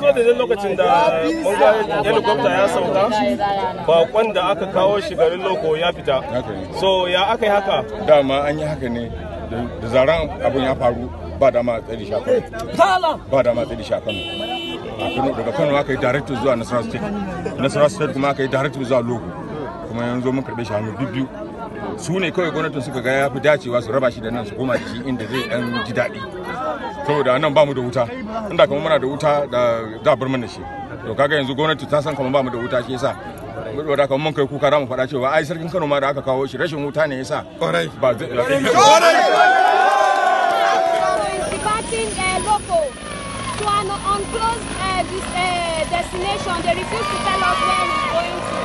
zo da lokacin da mun ga helicopter ya sauka bakon da aka kawo shi garin loko ya fita Haka ne. so ya aka yi haka dama an yi haka ne da- da zaran abin ya faru ba dama a tsari shi a Kano. ba dama a tsari shi a Kano a Kano daga Kano aka yi direct zuwa Nasarawa state Nasarawa state kuma aka yi direct zuwa Logo kuma yanzu mun karɓe shi hannu biyu su ne kawai gwamnatin suka ga ya fi dacewa su raba shi da nan su koma da shi inda zai dan ji daɗi saboda nan ba mu da wuta inda kamar muna da wuta da za a bar mana shi to kaga yanzu gwamnati ta san kamar ba mu da wuta shi yasa saboda kamar mun kai kuka za mu faɗa cewa ai sarkin Kano ma da aka kawo shi rashin wuta ne yasa ba zai departing uh, local to an unclosed uh, this, uh, destination. They refuse to tell us where he's going to.